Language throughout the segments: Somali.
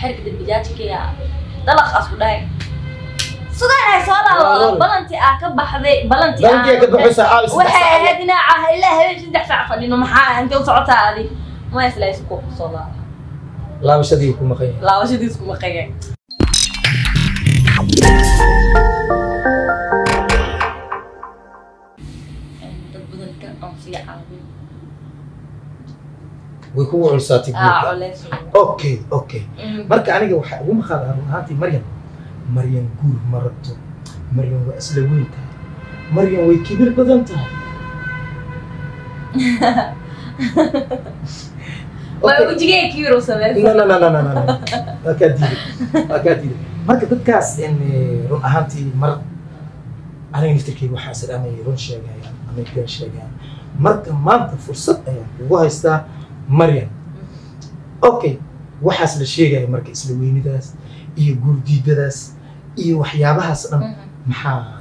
waxay kadib bijaajkaya dalaqaas ku dhahay sugaanay soo Waa laabo lol. balanti aa ka baxday balanti Balantii ka baxaysa caawi saddex waxay saac. ahayd inaa ah ilaa habeen saddex saac fadhino maxaa intay u socotaa adi ma isla isku soo laaba laabashadii ku maqan yahay laabashadiis kuma qagay dad badan ka aan sii caawin way kugu culsaatay aa guurka culays okay okay marka aniga waxaa ugu maqaada run ahaantii maryam maryam guur ma rabto maryam waa isla weyn tahay maryam way kibir badan tahay waa Okay. wejigee kiiro no sameysa no no no no no no waa kaa diiday waa kaa diiday marka dadkaas in eh, run ahaantii mar aniga naftirkeyga waxaa is amay run sheegayaan amay been sheegayaan marka maanta fursad ayaan kugu haystaa maryam okay waxaas la sheegaya marka isla weynidaas iyo guurdiidadaas iyo waxyaabahaas dhan maxaa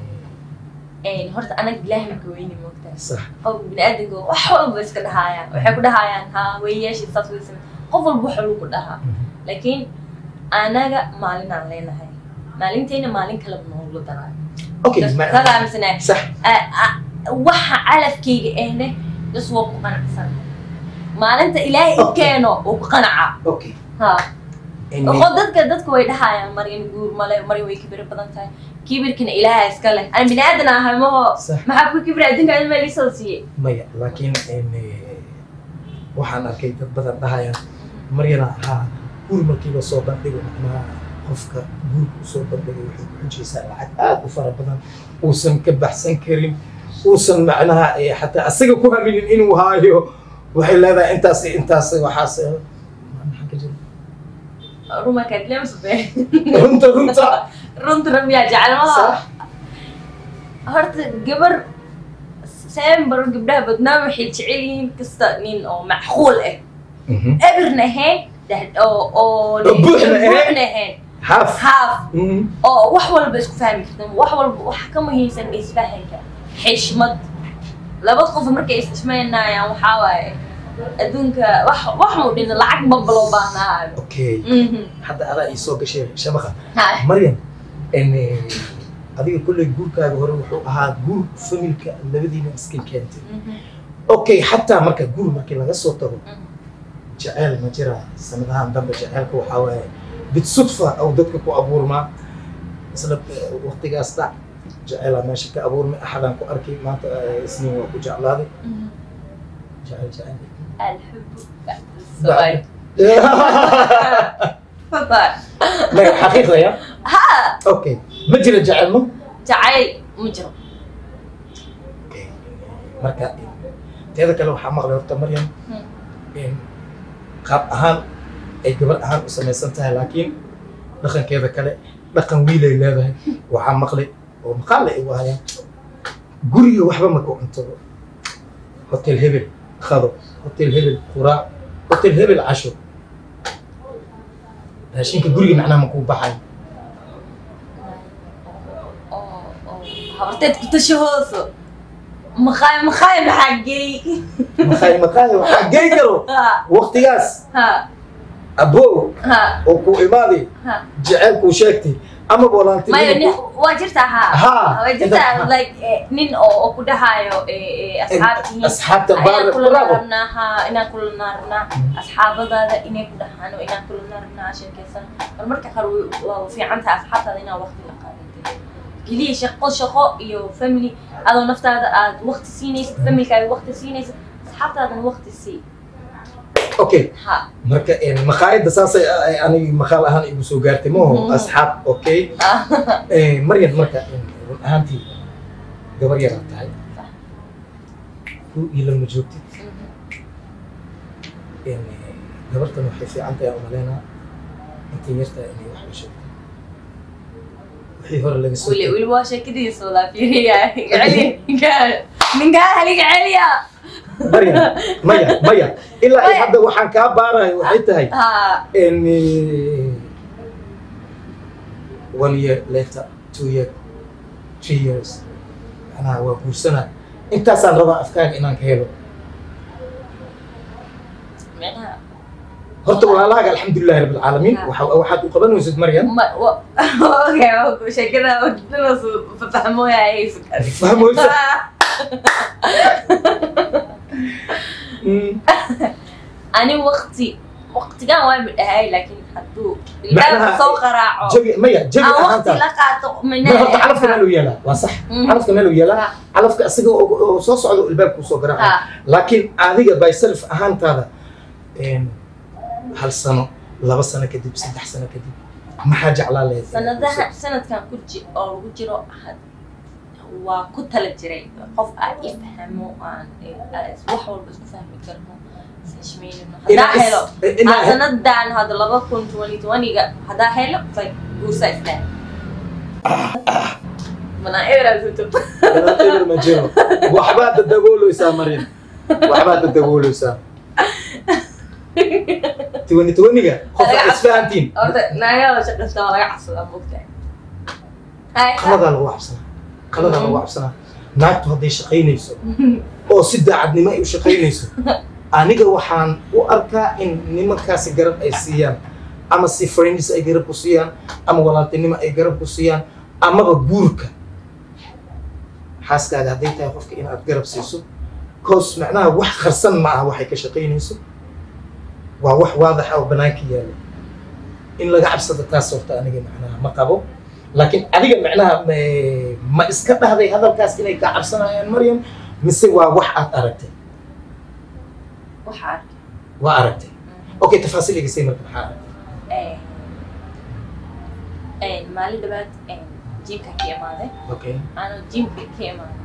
horta anaga ilaahay maka weyni moogtaa sax qof biniaadanka wax walba iska dhahaayaan waxay ku dhahayaan ha way yeeshi saas way same qof walba waxa lagu dhahaa laakiin anaga maalinaan leenahay maalintayna maalin kale noogula daraayo okay ma- kadaa misne sax waxa calafkayga ehne bas waa ku qanacsan maalinta ilaahay i Okay. keeno oo ku qanaca okay ha In- oo dadka dadka way dhahayaan maryan guur male maryan way kibir badan tahay kibirkana ilaaha iska leh aan bini aadan ahay maho sax maxaa ku kibir adinka in meel isoo siiyey maya laakiin in, eh, waxaan arkay dad badan dhahayaan maryana haa guur markiiba soo bandhigo macnaha qofka guurka usoo bandhigay waxay ku xujaysaa lacag aad u fara badan uusan ka baxsan karin uusan macnaha eh, xataa asaga ku haminin inuu haayo waxay leedahay intaas iyo intaas waxaas eh, maxaa ka jira ruma kadlemsbe runta runta runtuna miyaa jecel maha sax horta gabar sembaro gabdhaha badnaa waxay jecel yihiin kasta nin oo macquul ah Mhm. ebirna ahayn deh- oo oo Oo buuxna ahayn. buuxna ahayn haaf haaf Mhm. oo wax walba isku fahmi kartan wax walba waxa ka muhiimsan isfahanka xishmad laba qof markay isxishmaynayaan waxaa waaye adduunka wax wax muu dhin lacag maba loo baahnaayo okay Mhm. hadda adaa ii soo gashay shabaqa Hai. maryam n adiga kolley guurkaaga hore wuxuu ahaa guur familka labadiina iska keentay Mhm. okay xataa marka guur markii laga soo tago Mhm. jaceyl ma jira sanadahan dambe jaceylka waxaa waaye bitsudfa ou dadka ku abuurmaa isla eh, waqtigaas dhac jaceylaa meesha ka abuurmay axadaan ku arkay maanta eh, isniin waa ku jeclaaday Mhm. jaceyl jaceyl الحب بعد الزواج تفضل maya xaqiiqda ya ها okay ma jira jaceylno جعل مجرم Okay. marka teeda kale waxaa maqlay horta maryam Hmm. in qaab ahaan ay gabar ahaan u samaysan tahay laakiin dhaqankeeda kale dhaqan wiilay leedahay waxaa maqlay oo maqaal ay ugu hayaan guriga waxba ma ku cuntado hotel hebel khado hotel hebel quraac hotel hebel casho raashinka guriga macnaha ma kuu baxay هورتيت كنت شهوسو مخاي مخاي بحقي maqaay maqaay waxaa gey karo ها waqtigaas ها abow ها oo ku imaaday ها jaceylkuu sheegtay ama ما boolaantinimo يعني واجرتها ها ها واجرتها لايك نين او او كدهايو اصحابتي asxaabta inaan baar kula bravo naarnaa haa inaan kula naarnaa asxaabadaada inay ku dhahaan oo inaan kula naarnaa sheekaysan bal marka qaar way- waa fiican tahay asxaabtaada inaa waqti la qaadatay keliya shaqo shaqo iyo family adoo naftaada aad waqti siinaysid familkaaga waqti siinaysid asxaabtaadana waqti sii okay ha marka maqaayadda saasay ay aniga maqaal ahaan igu soo gaartay maho Mhm. asxaab okay Eh, maryam marka run ahaantii gabar yaraa tahay ku ilama joogtid Eh, gabartan waxay fiican tahay aan umaleynaa intay yartaa inay wax la sheegto wixii hore laga soo weli weli waa sheekadiisa walaa fiiriya celi ninkaa haliga celiya maryam maya maya ilaa ay Maya. hadda waxaan kaa baarayo waxay tahay ha And uh, one year later, two year, three years. Anaa waa guursanaa. Intaasaan rabaa afkaaga inaan ka helo. micnaha horta walaalahaaga alxamdulilahi rabbi alcaalamiin Ha. waxa- waxaad u qabanaysid maryam Ma, wa, okay, sheekada wadnadas fafahmooyay Fahmooysa? Mm. ani waqti waqtigan waa midhahay laakiin hadduu Macnaha- ilaaha soo qaraaco jabi maya jabi aan waqti ahaantaada la qaato ma horta calafka meel minaha uu yaalaa waa sax Mhm. calafka meel uu yaalaa Ha. calafka isaga oo oo soo socda ilbaabku soo garaaca Ha. laakiin adiga by self ahaantaada een, hal sano laba sano kadib saddex sano kadib maxaa jeclaa leedahay sanadaha sanadkan ku ji oo lagu jiro had- waa ku tala jiray qof aan ifhamo aan aan wax walba isku fahmi karno isishmeynino Inaa haddaa is- helo inaa aan sanadan hadda laba kun twenty twenty-ga haddaa helo fay guursa islaan manaa ebrasuto Inaan eber ma jiro waxbaad dadabooleysaa marin waxbaad dadabooleysaa tiwani tiwaniga qof Laga aad isfahantiin horta naagada shaqaysta waa laga cabsadaa mogtahay hay qaladaa lagu cabsanaa qaladaa lagu cabsanaa naagtu hadday shaqaynayso oo si daacadnimo ay u shaqaynayso aniga waxaan u arkaa in nimankaasi garab ay siiyaan ama si friends ay garab ku siiyaan ama walaaltinimo ay garab ku siiyaan amaba guurka xaaskaaga hadday tahay qofka inaad garab siiso cause macnaha wax qarsan ma aha waxay ka shaqaynayso waa wax waadax ah oo banaanka yaala in laga cabsado taas horta aniga macnaha ma qabo laakiin adiga macnaha ma- ma iska dhahday hadalkaas inay ka cabsanayaan maryam mise waa wax aad aragtay waxaa arkay waa aragtay okay tafaasiil igasay marka maxaa aragtay maalin dhabaad jimka ka imaaday okay ano jimka ka imaaday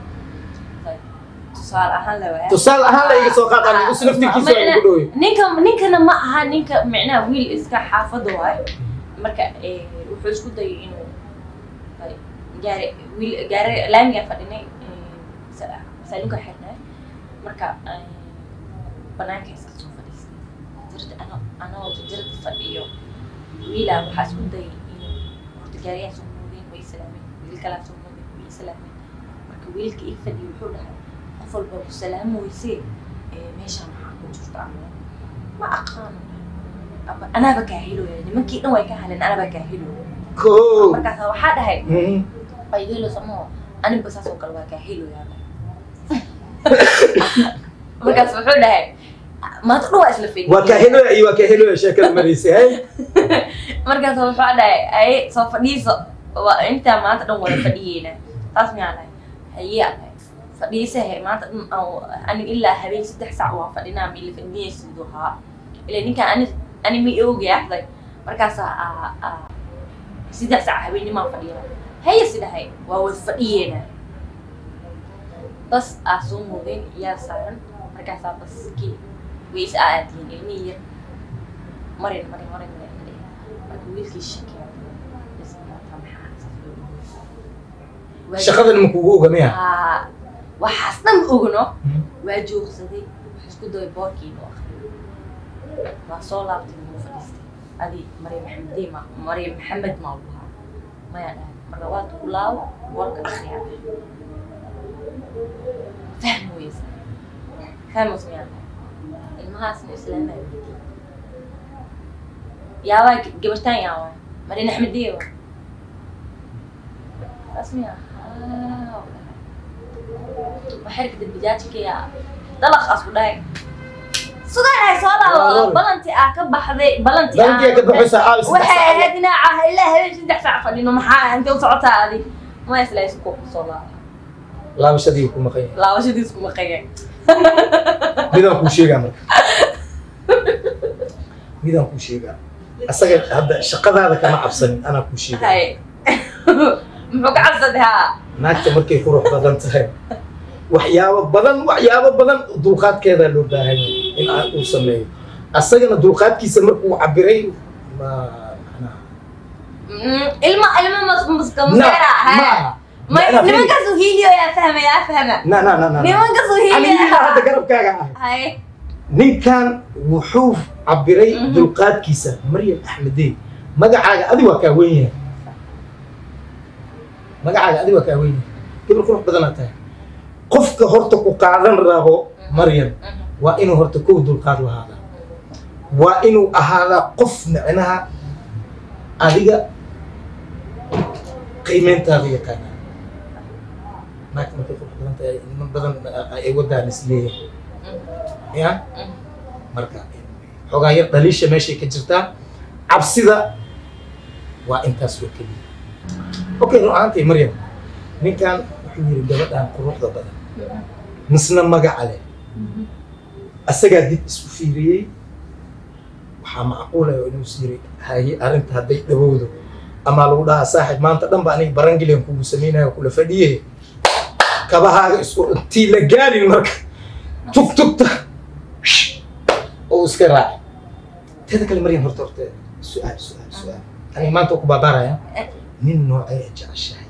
tusaale ahaan la waaya tusaale ahaan la iga soo qaadaan isu naftirkiisa waa ugu dhowey ninka ninkana ma aha ninka micnaha wiil iska xaafada waayo marka eh, wuxuu isku dayay inuu ay, gaari wiil gaari laamiga fadhinay eh, sa- saaluunka xirnay marka eh, banaanka iska soo fadhiistay jirta ano anoo jirta fadhiyo wiilaa waxaa isku dayay inuu horta gaariyaa soo moodeen way salaameen wiil kalaa soo moodeen way salaameen marka wiilka ii fadhiyo wuxuu dhahay qof walba ku salaami weysee ee, meeshaan maxaa ku jirta ama ma aqaano ama anaaba kaa helooya nimankii dhan way ka haleen anaaba kaa helooya ko markaasa waxaa dhahay Mhm. aygeelo samoo aniba saas oo kale waa kaa helooya markaas wuxuu dhahay maanta dhan waa isla fadhiya waa kaa heloya iyo waa kaa heloya sheekada maraysay hay markaas wuxuu dhahay aye soo fadhiiso waa intaa maanta dhan wada fadhiyeyna taas miyaa dhahay haye aan dhahay fadhiisahe maanta dhan aan- ani ilaa habeen saddex saac waa fadhinaa ma ila fadhiyaysidu haa ila ninkaan ani ani ma oogay ahday markaasa aa- aa, saddex saac habeenimaa fadhiya haye si dhahay waa wada fadhiyeena bas aa soo moodeen iyaa saaran markaasaa baskii way is aadiyeen ilmihii yar marin marin marin marin marin marka wiilkii shakiya bas maanta maxaa saas loo dhaweeyey? shaqadan ma kugu oga miya Haa, waxaas dhan ogno waa joogsaday wax isku dayay boorkii inuu akhriyo waa soo laabtay inuu fadhiistay adi maryam maxamedey ma maryam maxamed maa lahaa maya dhahay marka waad ku laabo boorka akhriya fahmi weysa fahmos miyaa dhahay ilmahaasna islaamaya weydiiyey yaabaa gabartaan yaabaa maryam axmedey waa taas miyaa haa waxay kadib bijaajkaya dalaqaas ku dhahay sugaanahay soo laabo balanti aa ka baxday balanti dalantiyaa ka baxaysa caawi saddex waxay saacadood. ahayd inaa ilaa habeen saddex saac fadhino maxaa intay u socotaa adi ma isla isku soo laaba laabashadii ku maqan yahay laabashadiis kuma qayan midaan kuu sheegaa marka midaan kuu sheegaa asaga hadda shaqadaada kama cabsanin anaa kuu sheegaa hay muxuu ka cabsaday haa naagta markay qurux badan tahay waxyaabo badan waxyaabo badan dulqaadkeedaa loo baahan yahay in aan uu sameeyo asagana dulqaadkiisa markuu cabiray ma macnaha Mm, ilma ilma mas maska na masera hay ma ma Macnaha fiiri. nimankaasu hiiliyo yaa fahma yaa fahma na na na na na nimankaasu aniga hiiliyo hadda garabkaaga ah hay ninkan wuxuu cabiray Mhm. dulqaadkiisa maryam axmedey magacaaga adi waa kaa weyn yahay magacaaga adi waa kaa weyn yahay gabar qurux badanaa tahay qofka horta ku qaadan rabo maryam waa inuu horta kow dulqaad lahaada waa inuu ahaadaa qof micnaha adiga qiimeyntaada yaqaana naagta markay qurux badan tahay niman badan ay wadaan isleeyahay ya marka xoogaa yar dhaliisha meeshay ka jirtaa cabsida waa intaas oo keliya okay run ahaantay maryam ninkan wuxuu yiri gabadhan quruxda badan misna magaca leh asagaa dib isku fiiriyey waxaa macquulaya inuu is yiri haye arrinta hadday dhawowdo ama lagu dhahaa saaxib maanta dhan ba aniga barangilen kugu samaynayo kula fadhiye kabahaaga isku intii la gaarin marka tug tugta oo iska raaci teeda kale maryam horta horta su-aal su-aal su-aal aniga maanta ku baabaaraya nin noocee jeceshahay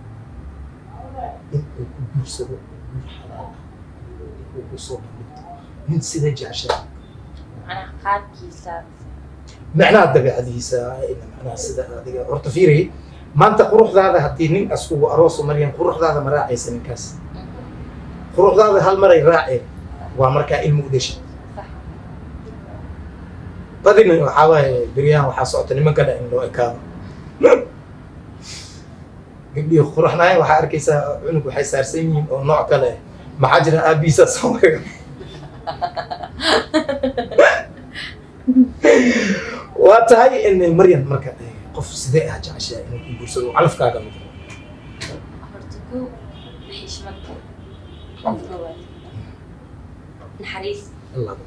in uu ku guursado guur xalaal ah uu ku soo bandhigto nin sida jeceshahay macnaha qaabkiisa macnaha dabeecadiisa macnaha sida adiga horta fiiri maanta quruxdaada haddii nin askugu arooso maryam quruxdaada ma raacaysa ninkaas quruxdaada hal maray raacee waa markaa ilmu u dhashay sax badina waxaa waaye beryahan waxaa socota nimanka dha in loo ekaado gabdhihii quraxnaayeen waxaa arkaysaa cunug waxay saarsan yihiin oo nooc kale ah maxaa jira aabihiisa soomaaliga waa tahay in maryam marka eh, qof sidee ah jeceshaa inuu ku guursado oo calafkaaga noqdo horta kow xishmad qof koowaad naxariis labo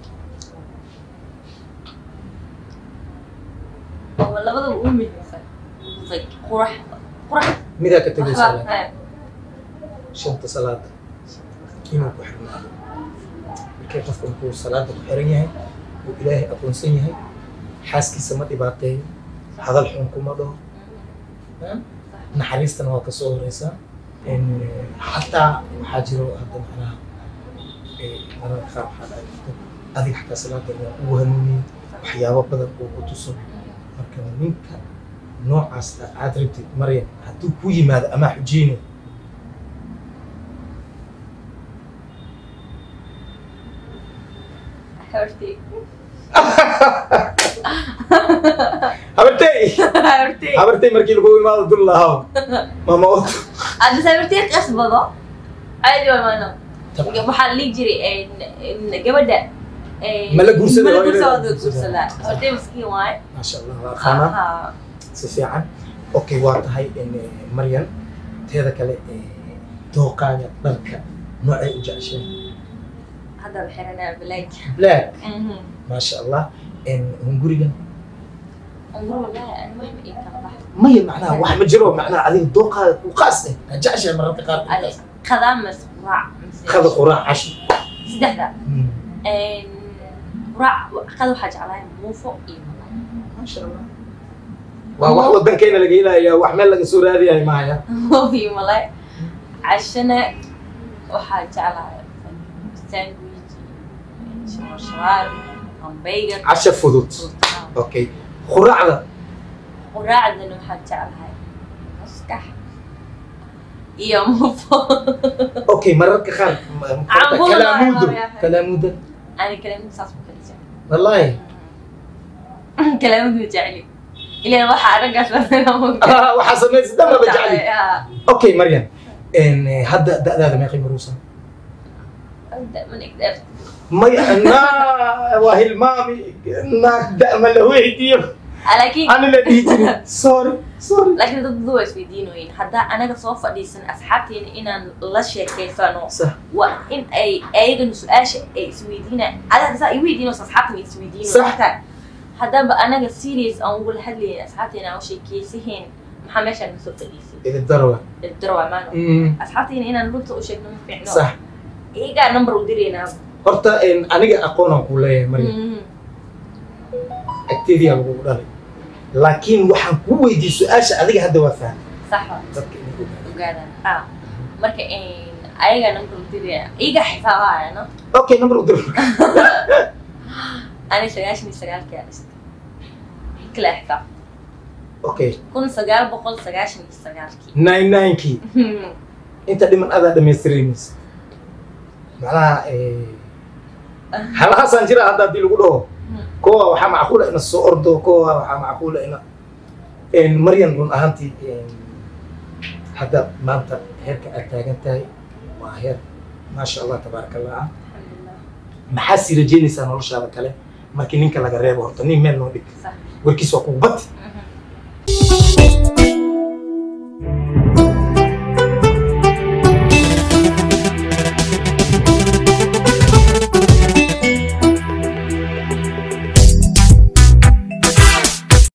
oo labadaba u muhiimsan like qurax qurax midaa ka tegay waxba salaad eh, shanta salaada inuu ku xirnaado markay qofka markuu salaada ku xiran yahay uu ilaahay aqoonsan yahay xaaskiisa ma dhibaateeyo hadal xun kuma dhaho naxariistana waa kasoo horeysaa In, eh, xataa waxaa jiro hadda macnaha eh, mararka qaar waxaa dhaci karta adiga xataa salaada waa ugu hanuuniye waxyaabo badan uu ku tuso marka ninka noocaas ah aad rabtid maryam hadduu ku yimaado amaa xujeyne horti habartey horti habartay markii lagu imaado dul lahaa mama oto hadda sabirtii qasbado caadi waa maano waxaa la dhihi jiray in gabadha Ma la guursaday, ma la waa inay guursadaa la guursadaa. guursadaa hortay maskiin waaye maasha allah waa qaanaa Aha. si fiican okay waa tahay in eh, maryan teeda kale eh, dooqaaga dharka noocay u jeceshay hadda la xiranaa black black maasha allah in hungurigan ungur wallahi ani wax ma ii kala bax maya macnaha wax ma jiro macnaha adiga dooqaaga ku qaas eh aa jeceshahay mararka qaar ade qadaa mas quraac mise qada quraac cashi saddexda Hmm, quraac qada waxaa jeclahay muufo iyo malay maasha allah waa wax wadankeena laga helaya wax meel laga soo raadiyahay mahaya muufo iyo malay cashana waxaa jeclahay sandwich shawarshawar hamburger casha fudud okay quraacda quraacdana waxaa jeclahay maskax iyo muufo okay mararka qaar ma- ma- Cambulo kalaamuudo waa yahay. kalaamuudo ani kalaamid saas ma kala jecel wallahi kalaamid ma jecli ilan waxaa araggaas Ah, waxaa samaysa dhanba ba jecli okay maryam En, eh, hadda da'daada meeqay maruusan maya naa waa hilmaami naag da ma la weydiiyo laakiin ani la dhihi jirin sorry sorry laakiin dad dad waa isweydiinoyin haddaa anaga soo fadhiisan asxaabteena inaan la sheekeysano sax waa in ay ayagana su-aasha ay isweydiinaan adaa saa i weydiinayso asxaabtana isweydiino Sax. marka haddaba anaga serious aan ugula hadlayn asxaabteena aan sheekeysahayn maxaa meeshaan nasoo fadhiisay idin darwa darwa maano Mm, asxaabteena inaan runta u sheegno ma fiicno sax iyagaa number u diraynaa horta en, aniga aqoonaan kuu leeyahay maryam Mhm. agteediyaa lagugu dhalay laakiin waxaan kuu weydiiyey su-aasha adiga hadda waa fahmay sax wa dadka inay ogaadaan. ogaadaan ah marka ayagaa number u dirayna iyagaa xisaabaayana okay number u dir ani sagaashan iyo sagaalkii aan dhistay kala xisaab okay kun sagaal boqol sagaashan iyo sagaalkii nine ninekii inta dhiman adaa dhamaystiraymaysa macnaha eh, halahaasaan jira hadda haddii lagu dhaho kowa waxaa macquula ina soo ordo kowa waxaa macquula ina een, maryan run ahaantii een, hadda maanta heerka aad taagan tahay waa heer maasha allah tabaaraka allah ah alxamdulilah maxaa sii rajeynaysaa noloshaada kale markii ninka laga reebo horta nin meel noo dhig sax warkiis waa kugu bati Mhm.